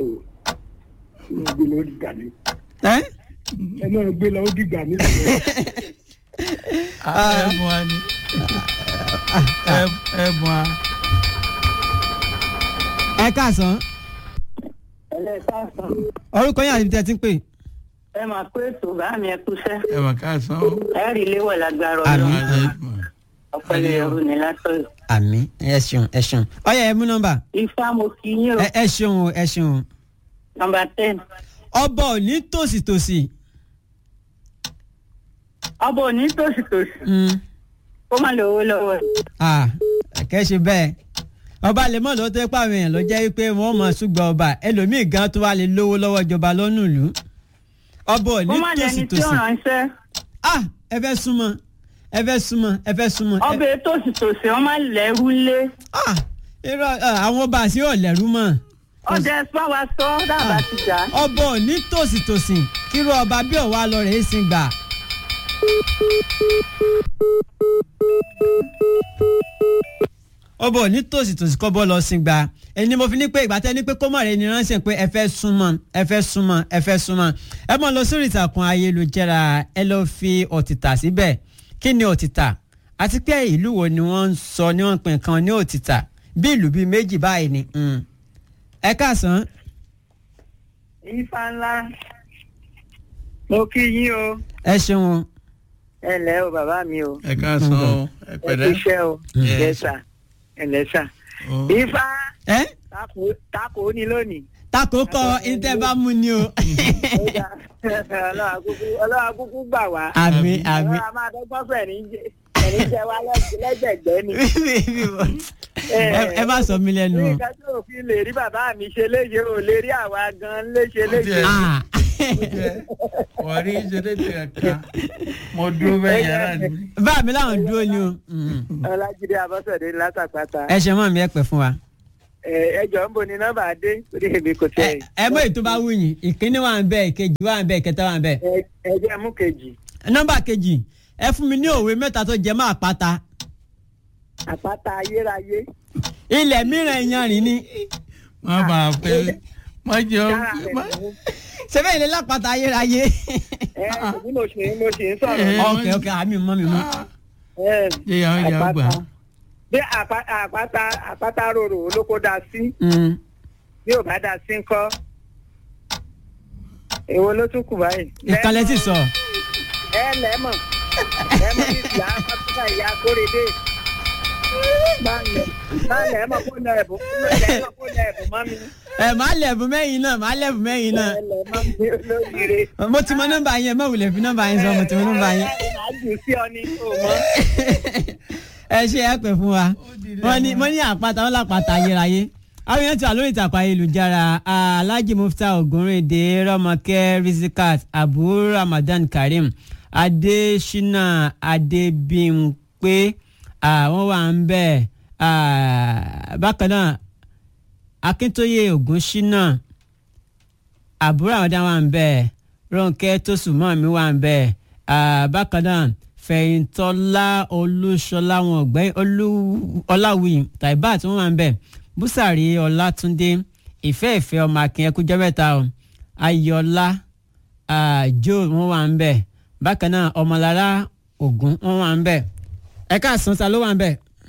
o ẹ máa gbé lọ ó dìgbà mi ẹ́ ẹ máa gbé lọ ó dìgbà mi. ẹ̀bùn wa ni ẹ̀bùn wa. ẹ káàsán ẹlẹ́sàsán orúkọ yín àti ibi tí ẹ ti ń pè. ẹ máa pé ètò bá mi ẹ kúṣẹ́ ẹ̀bùn káàsán o. ẹ rí léwọ̀ lágbára Àmín. ọlọ́run ọ̀pẹ̀lẹ̀ ẹ̀rù ní látọ̀yọ̀. àmì ẹ ṣeun ẹ ṣeun ọyẹ ẹ mú nọ́mbà ifá mo kí yín o ẹ ẹ ṣeun o ẹ ṣeun o. nọmba ten ọba ò ní tòsítòsí. ọba òní tòsítòsí Mm. kó má lè owó lọ́wọ́ ẹ̀. Ah, kẹ́ ṣe bẹ́ẹ̀ ọba lè mọ̀ lọ́tọ́ pé àwọn èèyàn ló jẹ́ pé wọ́n mọ̀ ṣùgbọ́n ọba ẹlòmíì gan tó wà lè lówó lọ́wọ́ ìjọba lọ́nù ìlú ọba ò ní kó má lẹni tí ó tòsítòsí. ránṣẹ́ ah ẹ fẹ́ súnmọ́ ẹ fẹ́ súnmọ́ ẹ fẹ́ súnmọ́. ẹ- ọba tòsítòsí wọn má lẹ́rú lé ah irọ́ ah, àwọn ọba àti ọ̀lẹ́rú mọ̀ ọdẹ fún wa sọ dábàá ti jà ọba ò ní tòsítòsí kírú ọba bí ọ̀wá lọ rẹ̀ é sin gbà. ọba ò ní tòsítòsí kọ́ bọ́ lọ sin gbà ẹni mo fi ní pé ìgbà tẹ́ ní pé kó mọ̀ rẹ̀ ni ránṣẹ́ pé ẹ fẹ́ súnmọ́ ẹ fẹ́ súnmọ́ ẹ fẹ́ súnmọ́ ẹ mọ̀ lọ sórí ìtàkùn ayélujára ẹ lọ fi òtítà síbẹ̀ kí ni òtítà àti pé ìlú wo ni wọ́n ń sọ ni wọ́n ń pè nǹkan ní òtítà bí ìlú bíi méjì báyìí ni. mm. ẹ káàsán ifá ńlá mo kí yín o ẹ ṣeun o. ẹ lẹ́ o bàbá mi o ẹ káàsán o ẹ ẹ pẹ̀lẹ́. fi iṣẹ́ o Yes. ẹ̀lẹ́sà ẹ̀lẹ́sà o. ifá ẹ tako- tako ní lónìí. tako kọ ìtẹ́ bá mú ni o. Ó dà. Ọlọ́run akúkú- Ọlọ́run akúkú gbà wá. àmì àmì. Ọlọ́run a máa dọ́gbọ́n fẹ̀ ní jẹ ẹ̀rí jẹ wá lẹ́gbẹ̀ẹ́- lẹ́gbẹ̀gbẹ́ ni. ẹ- ẹ má sọ mí lẹ́nu Ní o. nǹkan tí òfin lè rí bàbá mi ṣe léṣe ò lè rí àwa gan léṣe léṣe. Ah. wọ́n rí ìṣeré tí a kà mo dúró bẹ́ẹ̀ yàrá ni. bá mi láwọn dúró ni o. Mm. Ọlájídé Abọ́sẹ̀dé látàpátá. ẹ ṣe mọ́ mi ẹ pẹ́ fún wa. Ẹ jọ ń bo ni nọ́mbà dé torí èmi kò ẹ tẹ̀. ẹ mọ ètò bá wù yín ìkíní wà ń bẹ ìkejì wà ń bẹ ìkẹta wà ń bẹ. Ẹ- Ẹ jẹ́ mú kejì. nọ́mbà kejì ẹ fún mi ní òwe mẹ́ta tó jẹ mọ́ àpáta. Àpáta ayérayé. ilẹ̀ mìíràn ìyanrìn ni. má bàa pé má jẹ́ Sára ọ́ rẹ̀ má. mú. sẹ́fẹ̀ ilé lápáta ayérayé. Ẹ bí mo ṣe mo ṣe ń sọ̀rọ̀. Eh. ok ok àmì mọ́ mi mọ́. Ẹ, jẹ́ yàrá yàrá gbà. àpáta. Bí àpá- àpáta àpáta rorò olóko dá sí. Mm. bí ò bá dá sí ń kọ́ èwo ló tún kù báyìí. ìkànnì ti sọ. ẹ lẹ́mọ̀ lẹ́mọ̀ bí ìyá pátákà ìyá kórèdé má lẹ́mọ̀ kó nà ẹ̀bùn lẹ́mọ̀ kó nà ẹ̀bùn mọ́ mi ẹ máa lẹ̀bùn mẹ́yìn náà máa lẹ̀bùn mẹ́yìn náà. ẹ lẹ́mọ̀ mi lóríire. mo ti mọ nọ́mbà yẹn má wulẹ̀ fi nọ́mbà yẹn sọ mo ti mọ nọ́mbà yẹn. màá jù sí ọ ní o mọ́. ẹ ṣe ẹ pẹ fún wa wọn ní wọn ní àpáta wọn lápáta ayérayé àwọn èèyàn ti wà lórí ìtàkùn ayélujára alhaji mufta ogunrinde rọmọkẹ risikat abu ramadan karim adesina adebimpe àwọn wà ń bẹ ah, bákan náà akíntóye ogunṣínà àbúrò àwọn dáhùn wà ń bẹ Rónkẹ́ Tósùnmọ́mi wà ń bẹ ah, bákan náà Fẹ̀yìntọ́lá Olúṣọlá wọn ọ̀gbẹ́yìn Olú- Ọláwìyí Taibat wọn wà ń bẹ Búsàrí Ọlátúndé ìfẹ́ ìfẹ́ ọmọ akin ẹkújọ́ mẹ́ta o Ayọ̀lá ah, Joe wọn wà ń bẹ bákan náà Ọmọlára Ògún wọn wà ń bẹ ẹ̀ka àsánsá ló wà ń bẹ.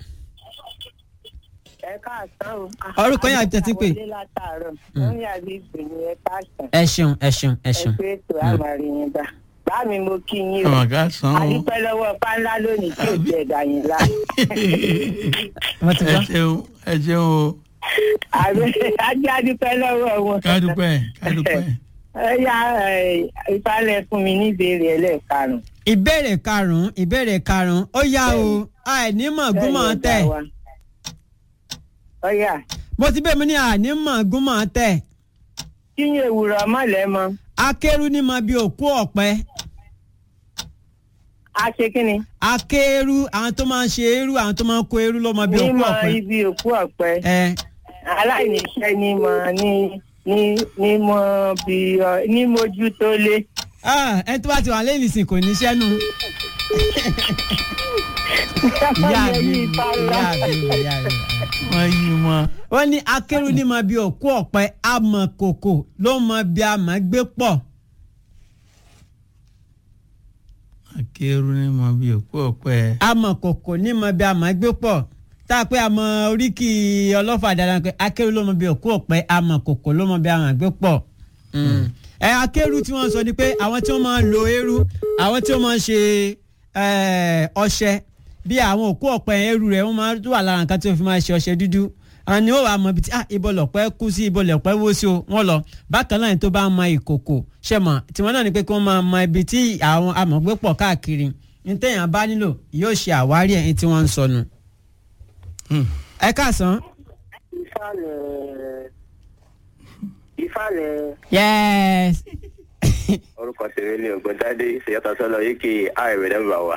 ẹ káàsán o. Orúkọ yín àti tẹ́tí pé. wọlé látàárọ̀ wọ́n yà bí ìgbìmọ̀ ẹ káàsán. ẹ ṣeun ẹ ṣeun ẹ ẹ ṣeun. pé ètò àmàrí yín gbà. bá mi mo kí yín o. ọmọ ká san o. àdúpẹ́ lọ́wọ́ pánlá lónìí tí ò jẹ́ ẹ̀dá yín lá. wọ́n ti ẹ gbọ́. ṣeun ẹ ṣeun o. àbẹ ajé adúpẹ́ lọ́wọ́ wọn. kádùpẹ́ kádùpẹ́. ẹ yá ìfalẹ̀ fún mi ní ìbéèrè ẹlẹ́ẹ̀karùn-ún. ìbéèrè karùnún ìbéèrè karùnún ó yá o àìnímọ̀ gúnmọ̀ tẹ̀ ọ̀yà mo ti bẹ́ẹ̀ mi ní àìnímọ̀ gúnmọ̀ tẹ̀ kíyìn èwùrọ̀ mọ̀lẹ́ mọ́ akérú ní mọ bí òkú ọ̀pẹ a ṣe kí ni. akérú àwọn tó máa ń ṣe eru àwọn tó máa ń kó eru ló mọ bí òkú mímọ ọ̀pẹ. ibi òkú ọ̀pẹ ẹ aláìníṣẹ́ ní mọ ní ní ní mọ bí ọ ní mojú tó lé. ah, ẹ tó bá ti wà lẹ́yìn ìsìn kò ní sẹ́nu. ìyá mi Ọmọ yìí bá lọ. ìyá mi ìyá mi. wọ́n yí mọ́. wọ́n ní akérú ní mọ bí òkú ọ̀pẹ amọ̀ kòkò ló mọ bí amọ̀ gbé pọ̀ akérú ní mọ bí òkú ọ̀pẹ. amọ̀ kòkò ní mọ bí amọ̀ gbé pọ̀ tá a pé àmọ́ oríkì ọlọ́fà dáadáa pé akérú ló mọ bí òkú ọ̀pẹ amọ̀ kòkò ló mọ bí amọ̀ gbé pọ̀ ẹ akérú tí wọ́n sọ ni pé àwọn tí wọ́n máa ń lo eérú àwọn tí wọ́n máa ń ṣe eh, ọṣẹ bí àwọn òkú ọ̀pẹ eérú rẹ̀ wọ́n máa ń wà lára nǹkan tí wọ́n fi máa ṣe ọṣẹ dúdú àwọn ni ó wàá mọ ibi tí ah ibo lọ̀pẹ́ kú sí ibo lọ̀pẹ́ wó sí o wọ́n lọ bákan náà ni tó bá mọ ìkòkò ṣe mọ̀ tiwọn náà ni pé kí wọ́n máa mọ ibi tí àwọn amọ̀gbé pọ̀ káàkiri ní téèyàn bá nílò yóò ṣe àwárí ẹ̀ ní tí wọ́n ń sọnù. ẹ káàsán. ìfàlẹ̀ ìfàlẹ̀ yes. orúkọ tèmi ni ògbóntádé ìṣèyàtọ sọlọ yìí àìrè nọmba wa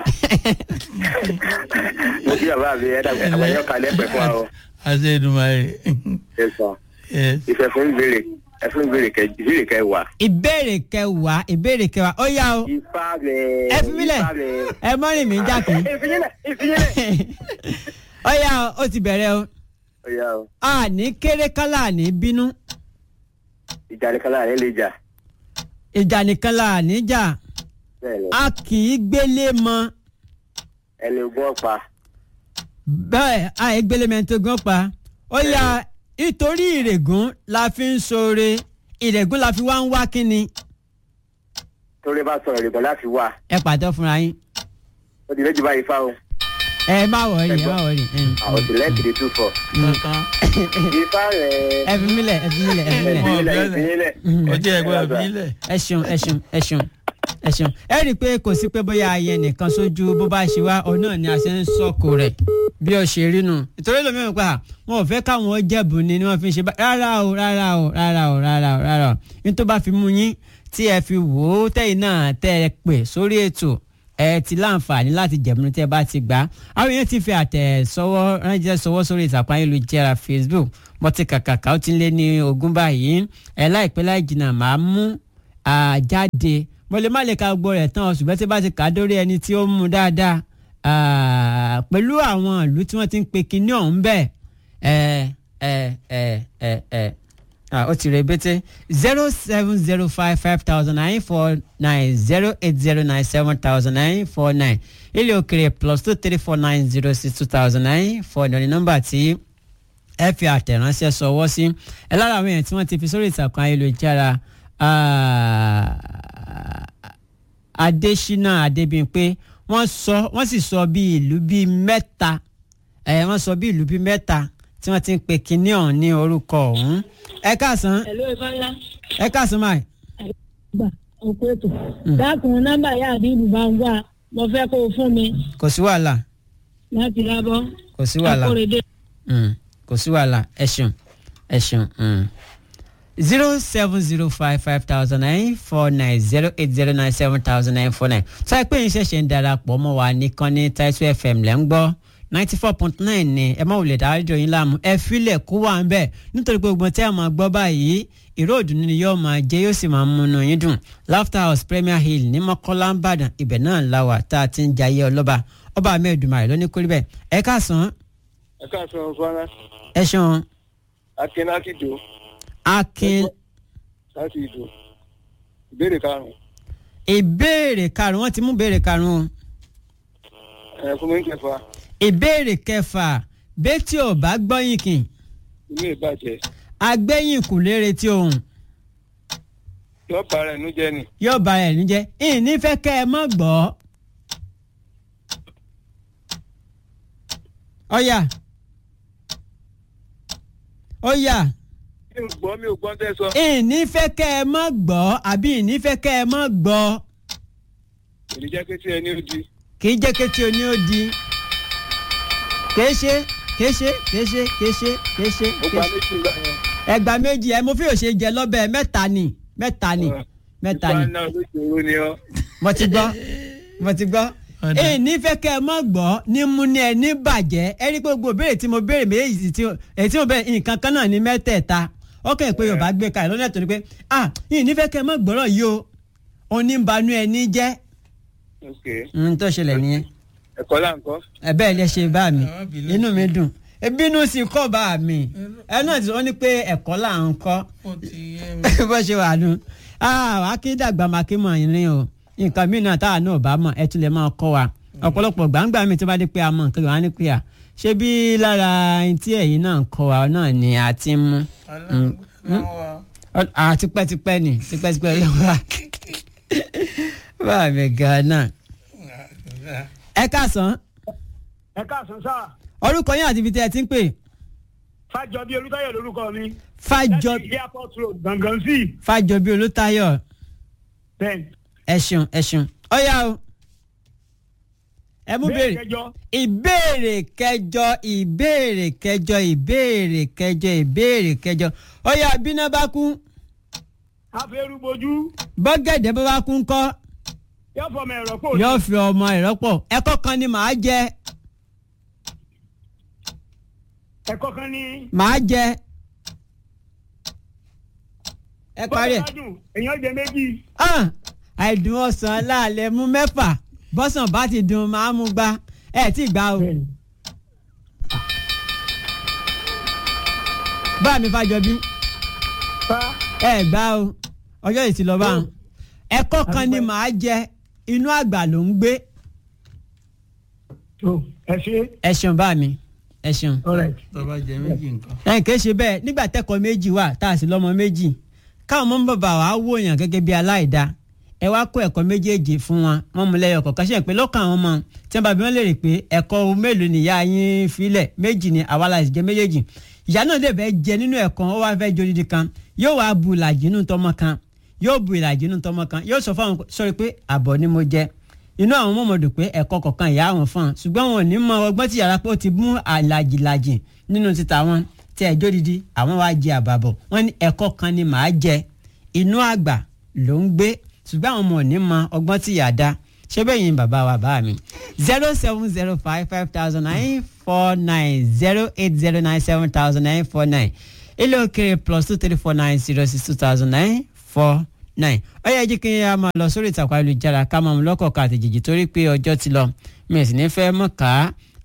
mo kí bàbá mi ẹ̀dá àgbàyọ kalẹ̀ pẹ̀ fún wa o àṣẹ ìdùnmáyé. ẹ sọ ìfẹ́ fún ìbéèrè ẹ fún ìbéèrè kẹ ìbéèrè kẹ wà. ìbéèrè kẹwàá ìbéèrè kẹwàá ó yá o ìfàlẹ̀ ẹ fi mílẹ̀ ẹ mọ́rin mi jákè ìfìyílẹ̀ ìfìyílẹ̀. ó yá o ó ti bẹ̀rẹ̀ o ó yá o a ní kéré kálá ní bínú ìjà ní kálá rẹ lè jà ìjà nìkan là ní jà bẹ́ẹ̀ ni a kì í gbélé mọ ẹni ogún ọ̀pá bẹ́ẹ̀ a yẹ gbélé mẹ́tò gan pa ó yá nítorí ìrègùn la fi ń ṣoore ìrègùn la fi wá ń wá kínni torí bá sọ̀rọ̀ ìrìbọn láti wà ẹ pàtó fúnra yín ó ti lójú báyìí fáwọn ẹ má wọrí ẹ má wọrí àwọn òsì lẹ́ẹ̀kì tún fọ̀ kankan ìfàlẹ̀ ẹ fi mílẹ̀ ẹ fi mílẹ̀ ẹ fi mílẹ̀. ìfìyílẹ̀ ìfìyílẹ̀. ọjọ́ ẹgbẹ́ ìbílẹ̀. ẹ ṣeun ẹ ṣeun ẹ ṣeun ẹ ṣeun ẹ rí i pé kò sí pé bóyá ayẹ nìkan sójú bó bá ṣe wá òun náà ni a ṣe ń sọkò rẹ bí ó ṣe rí nu ìtòrí lómi ò pa wọn ò fẹ́ káwọn jẹ̀bù ni ni wọ́n fi ń ṣe bá rárá o rárá o rárá o rárá o rárá o nítorí bá fi mú yín tí ẹ fi wò ó tẹ̀yìn náà tẹ́ ẹ pè sórí ètò ẹ ti láǹfààní láti jẹ̀mú tẹ́ bá ti gbà á àwọn èèyàn ti fi àtẹ̀sọ́wọ́ ránṣẹ́ sọwọ́ sórí ìtàkùn ayélujára Facebook mo ti kàkàkà ó ti lé ní ogún báyìí ẹ láìpẹ́ láì jìnnà máa mú àjáde mo lè má lè ka gbogbo rẹ̀ tán ṣùgbọ́n tí bá ti kà á dórí ẹni tí ó mú dáadáa ah, pẹ̀lú àwọn ìlú tí wọ́n ti ń pe kinní ọ̀hún bẹ́ẹ̀ ẹ ẹ ẹ ẹ ẹ ah, ó ti rẹ̀ bẹ́tẹ̀ zero seven zero five five thousand nine four nine zero eight zero nine seven thousand nine four nine ilé òkèrè plus two three four nine zero six two thousand nine four nine nọ́mbà tí ẹ fi àtẹ̀ránṣẹ́ sọwọ́ sí ẹ lára àwọn èèyàn tí wọ́n ti fi sórí ìtàkùn ayélujára ah, Adésínà Adébímpé wọ́n sọ wọ́n sì sọ bí ìlú bíi mẹ́ta ẹ wọ́n sọ bí ìlú bíi mẹ́ta tí wọ́n ti ń pe kinní ọ̀hún ní orúkọ ọ̀hún ẹ káàsán Hello Ifáńlá. ẹ káàsán máì Gbà òkú ètò. Dákun nọ́mbà yá àbíbù bá ń wá. Mo fẹ́ kó o fún mi kò sí wàhálà láti lábọ́. kò sí wàhálà Akórèdé. Mm, kò sí wàhálà ẹ ṣeun ẹ ṣeun. zero seven zero five five thousand nine four nine zero eight zero nine seven thousand nine four nine sọ pé yín ṣẹ̀ṣẹ̀ ń darapọ̀ mọ́ wa nìkan ní Title FM lẹ́ ń gbọ́ ninety four point nine ni ẹ má wulẹ̀ dájọ́ yín láàmú ẹ filẹ̀ kó wà ń bẹ̀ nítorí pé gbogbo tí a máa gbọ́ báyìí ìró òdùnnú ni yóò máa jẹ́ yóò sì máa múnú yín dùn Laughter House Premier Hill ní Mọ́kọ́lá ń bàdàn ibẹ̀ náà la wà tá a ti ń jayé ọlọ́ba ọba amẹ́ẹ̀dùmarè lóní kórìí bẹ́ẹ̀ ẹ káàsán ẹ káàsán fara ẹ ṣeun akin láti dò akin láti ìdò ìbéèrè karùnún ìbéèrè karùn wọn ti mú ìbéèrè karùn o ẹ fún mi ń kẹfà ìbéèrè kẹfà bẹ́tí ò bá gbọ́yìn kìn ilé ìbàjẹ́ agbẹ́yìn kù lérè tí òun yóò bára ẹnu jẹ ni yóò bá ẹ̀ níjẹ́ ìní fẹ́ kẹ́ ẹ mọ́ gbọ́. ọ̀yà ọ̀yà mi ò gbọ́ mi ò gbọ́ tẹ́ sọ. ìní fẹ́ kẹ́ ẹ mọ́ gbọ́ àbí ìní fẹ́ kẹ́ ẹ mọ́ gbọ́ èmi jẹ́ pé tí ẹni ó di kì í jẹ́ kétí oní ó di kìí ṣe kìí ṣe kìí ṣe kìí ṣe kìí ṣe ó gba méjì gbà yẹn. ẹgbà méjì ẹ mo fi òṣè jẹ lọ́bẹ̀ mẹ́ta ni mẹ́ta ni mẹ́ta ni ìgbà náà lóṣòro ni ọ. mo ti gbọ́ mo ti gbọ́ Ọ̀dà. èyí nífẹ̀ẹ́ kẹ́ ẹ mọ́ gbọ́ ní mú ní ẹ ní bàjẹ́ ẹ rí i pé gbogbo béèrè tí mo béèrè méjì tí èyí tí mo béèrè nǹkan kan náà ní mẹ́tẹ̀ẹ̀ta ó kẹ́ ẹ̀ pé yorùbá gbé kalẹ̀ lọ́nà tó ní pé ah yìí nífẹ̀ẹ́ kẹ́ ẹ mọ́ gbọ́rọ̀ yìí o oníbanú ẹ ní jẹ́ ok n tó ṣẹlẹ̀ nìyẹn ẹ̀kọ́ là ń kọ́. ẹ bẹ́ẹ̀ lẹ ṣe bá mi Àwọn bìnú inú mi dùn bínú sí kọ́ bá mi ẹ náà ti sọ ní pé ẹ̀kọ́ là ń kọ́ ó ti yé mi. bó ṣe wà nù akédàgbà màkímọ̀ ìrìn o nǹkan mìíràn táwa náà bá mọ̀ ẹ tún lè máa kọ́ wa ọ̀pọ̀lọpọ̀ gbàǹgbà mi tó bá dé pé a mọ̀ nǹkan wà ní pé à ṣé bí lára ẹni tí ẹ̀yin náà ń kọ́ wa náà ni a ti ń mú aláwọ̀ wa. Ọ- à tipẹ́tipẹ́ ni tipẹ́tipẹ́ ló wà bá mi gan-an ẹ káàsán ẹ káàsán sáà orúkọ yín àti ibi tí ẹ ti ń pè fàjọbí olùtayọ lórúkọ mi. fàjọ láti airport road gangan sí. fàjọbí olùtayọ bẹ́ẹ̀ ẹ ṣeun ẹ ṣeun ó yá o ẹ mú bẹ́ẹ̀ béèrè kẹjọ ìbéèrè kẹjọ ìbéèrè kẹjọ ìbéèrè kẹjọ ìbéèrè kẹjọ ó yá bíná bá kú afẹ́rúbojú bọ́gẹ̀dẹ̀ bá bá kú ńkọ́ yóò fọmọ ẹ̀rọ pò yóò fi ọmọ ìrọ́pọ̀ ẹ̀kọ́ kan ni màá jẹ ẹ̀kọ́ kan ní. màá jẹ ẹ parí ẹ. bọ́sẹ̀ bá dùn èèyàn jẹ méjì. Ah, àìdùn ọsàn láàlẹ̀ mú mẹ́fà bọ́sàn bá ti dùn máa mú gbá ẹ tí gbà o. bá mi fàjọbí fa ẹ gbà o ọjọ́ yìí ti lọ bá wọn. ẹ̀kọ́ kan ni màá jẹ inú àgbà ló ń gbé tó ẹ ṣe ẹ ṣeun bá mi ẹ ṣeun. alright. tó bá jẹ méjì nǹkan. ẹ̀ kìí ṣe bẹ́ẹ̀ nígbà tẹ́kọ̀ọ́ méjì wà tá a sì lọ́mọ méjì káwọn mọ́ bàbá wa wòyàn gẹ́gẹ́ bí aláìda ẹ wá kó ẹ̀kọ́ méjèèjì fún wọn wọn mú lẹ́yọ̀ kọ̀ọ̀kan ṣe pé lọ́kàn àwọn ọmọ tí wọ́n bá bí wọ́n lè rè pé ẹ̀kọ́ mélòó nìyá yín filẹ̀ méjì ni àwa la sì jẹ méjèèjì ìyá náà lè fẹ́ jẹ nínú ẹ̀kọ́ ó wá fẹ́ jó dídí kan yóò wá bu ìlàjì nínú tọmọ kan yóò bu ìlàjì nínú tọmọ kan yóò sọ fáwọn sọrí pé àbọ̀ ni mo jẹ inú àwọn mọ̀mọ́ dùn pé ẹ̀kọ́ kọ̀ọ̀kan ìyá àwọn fún un ṣùgbọ́n wọn ò ní mọ ọgbọ́n tí yàrá pé ó ti mú àlàjìlàjì nínú títa wọn tí ẹjọ́ dídí àwọn wá jẹ àbàbọ̀ wọn ní ẹ̀kọ́ kan ni màá jẹ inú àgbà ló ń gbé ṣùgbọ́n àwọn ọmọ ò ní mọ ọgbọ́n tí yàá dá ṣé bẹ́ẹ̀ yín bàbá wa bá mi zero seven zero five five thousand nine four nine zero eight zero nine seven thousand nine four nine ilé òkèrè plus two three four nine zero six two thousand nine four nine ó yẹ jí kí a máa lọ sórí ìtàkùn ayélujára ká máa mú lọ́kọ̀ọ̀kan àtẹ̀jèjì torí pé ọjọ́ ti lọ mi ò sì ní fẹ́ mọ̀ ká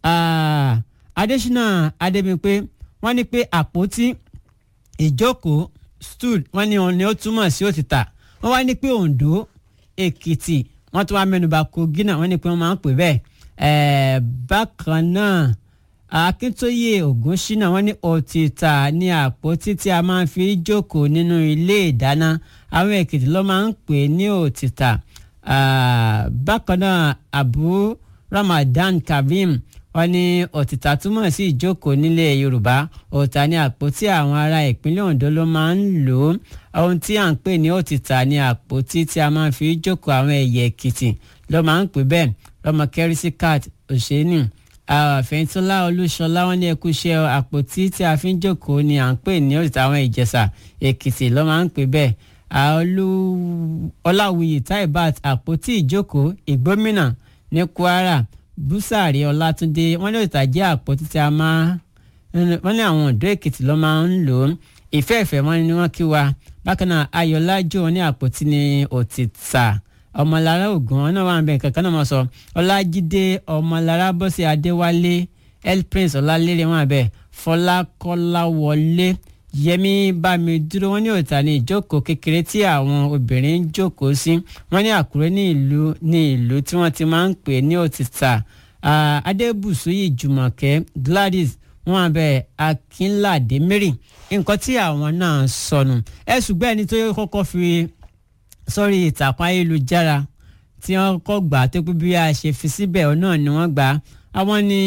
Adésínà Adébímpé wọ́n ní pé àpótí ìjókòó stool wọ́n ní òun ni ó túmọ̀ sí òtítà wọ́n wá ní pé Oǹdó Èkìtì wọ́n tún wá mẹ́nuba Kogi náà wọ́n ní pé wọ́n máa ń pè bẹ́ẹ̀ ẹ̀ẹ́ bákan náà Akíntóyè Ògúnṣínà wọ́n ní òtítà ní àpótí tí a máa ń fi jókòó nínú ilé ìdáná àwọn Èkìtì ló máa ń pè ní òtítà Ah, bákan náà Abu Ramadan Kabim wọ́n ní òtítà túmọ̀ sí ìjókòó nílé Yorùbá òtítà ní àpótí àwọn ará ìpínlẹ̀ Ondo ló máa ń lò ó ohun tí à ń pè ní òtítà ní àpótí tí a máa ń fi jókòó àwọn ẹ̀yà Èkìtì ló máa ń pè bẹ́ẹ̀ lọ́mọ kẹ́rìsì cat òṣèlú àfẹ́yìntúnlá olúṣọlá wọn ní ẹkú iṣẹ́ àpótí tí a fi ń jókòó ni à ń pè ní òtítà àwọn ìjẹ̀ṣà Èkìtì ló máa ń pè bẹ́ẹ̀ àolú ọláwìyí taibat àpótí ìjókòó ìgbómìnà ní Kwara búsàrí ọlátúndé wọn ní òtítà jẹ́ àpótí tí a máa wọn ní àwọn ọ̀dọ́ èkìtì ló máa ń lò ó ìfẹ́ ìfẹ́ wọn ni wọ́n kí wa bákan náà ayọ̀lájò wọn ní àpótí ní òtítà ọmọlára ògùn wọn náà wà ń bẹ kankan náà mọ̀ sọ ọlájídé ọmọlára bọ́sẹ̀ adéwálé el prince ọlálérè wọn àbẹ fọlákọ́láwọlé yẹmí bámidúró wọn ní òtítà ní ìjókòó kékeré tí àwọn obìnrin ń jókòó sí wọn ní àkúrẹ́ ní ìlú ní ìlú tí wọ́n ti máa ń pè ní òtítà Ah, adébùsúyì jùmọ̀kẹ́ gladys wọn abẹ akínládé mary nǹkan tí àwọn náà sọnù ẹ ṣùgbọ́n ẹni tó kọ́kọ́ fi sórí ìtàkùn ayélujára tí wọ́n kọ́ gbà tó pé bí a ṣe fi síbẹ̀ ọ náà ni wọ́n gbà á àwọn ni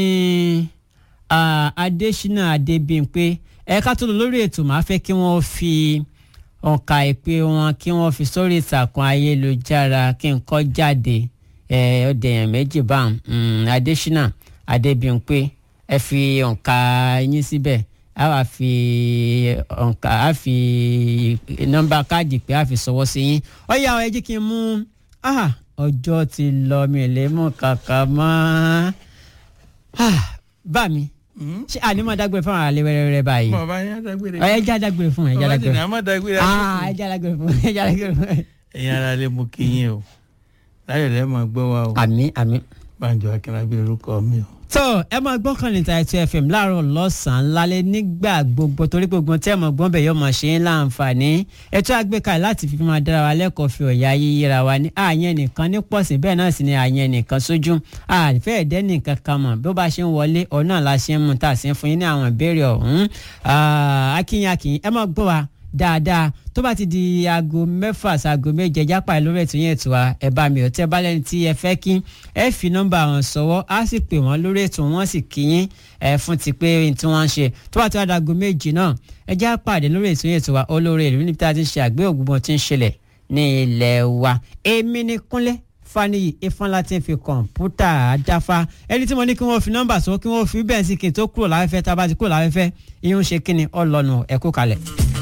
ah, adésínà adébímpé ẹ̀ka tó lọ lórí ètò máa fẹ́ kí wọ́n fi ọ̀ka ìpè wọn kí wọ́n fi sórí ìtàkùn ayélujára kí n kọ́ jáde ẹ̀ ọ̀dẹ̀ èèyàn méjì báwọn adésínà adébímpé ẹ fi ọ̀ka yín síbẹ̀ a wá fi ọ̀nkà a fi nọ́mbà káàdì pé a fi sọwọ́ sí yín ó yá ẹ jẹ́ kí n mú ah, ọjọ́ ti lọ mi ò lè mú kàkà mọ́ ah, bá mi ṣé ànímọ̀ dágbére fún àwọn àlẹ́ wẹ́rẹ́wẹ́rẹ́ báyìí bàbá yẹn dágbére. ẹ já dágbére fún ẹ já bàbá ti ní dágbére àmọ́ dágbére. ah ẹ já dágbére fún ẹ já dágbére fún ẹ. ẹ̀yin ara lè mú kí yín o láyọ̀ lẹ́ máa gbọ́ wa o àmì àmì Bánjọ Akínlábí lórúkọ mi o. tó ẹ máa gbọ́ kàn ní Taito FM láàárọ̀ lọ́sàn-án lálẹ́ nígbà gbogbo torí gbogbo tí ẹ mọ̀ gbọ́n bẹ̀ yóò máa ṣe é láǹfààní ètò àgbékalẹ̀ láti fi máa dára wa lẹ́kọ̀ọ́ fi ọ̀yà yíyíra wa ní àyẹn nìkan ní pọ̀sí bẹ́ẹ̀ náà sì ni àyẹn nìkan sójú àfẹ́ ẹ̀dẹ́ nìkan kan mọ̀ bí ó bá ṣe ń wọlé ọ̀nà la ṣe ń mú tá a sì ń fún yín ní àwọn ìbéèrè ọ̀hún akínyìn akínyìn ẹ máa gbọ́ wa dáadáa tó bá ti di aago mẹ́fà sáago méje jápá lórí ètò yẹn ètò wa ẹ bá mi ò tẹ́ bá lẹ́ni tí ẹ fẹ́ kí ẹ fi nọ́mbà wọn sọ́wọ́ á sì pè wọ́n lórí ètò wọn sì kí yín ẹ fún ti pé tí wọ́n ń ṣe tó bá ti wá di aago méje náà ẹ já pàdé lórí ètò yẹn ètò wa olóore ìlú níbi tá a ti ń ṣe àgbé ògbómọ tí ń ṣẹlẹ̀ ní ilẹ̀ wa èmi ni Kúnlé Fáníyì Ifáńlá tí ń fi kọ̀ǹpútà dáfá ẹni tí mo ní kí wọ́n fi nọ́mbà sọ kí wọ́n fi bẹ́ẹ̀ sí kí n tó kúrò láfẹ́fẹ́ tá a bá ti kúrò láfẹ́fẹ́ ìyún ṣe kí ni ọlọ́nu ẹ̀kú kalẹ̀.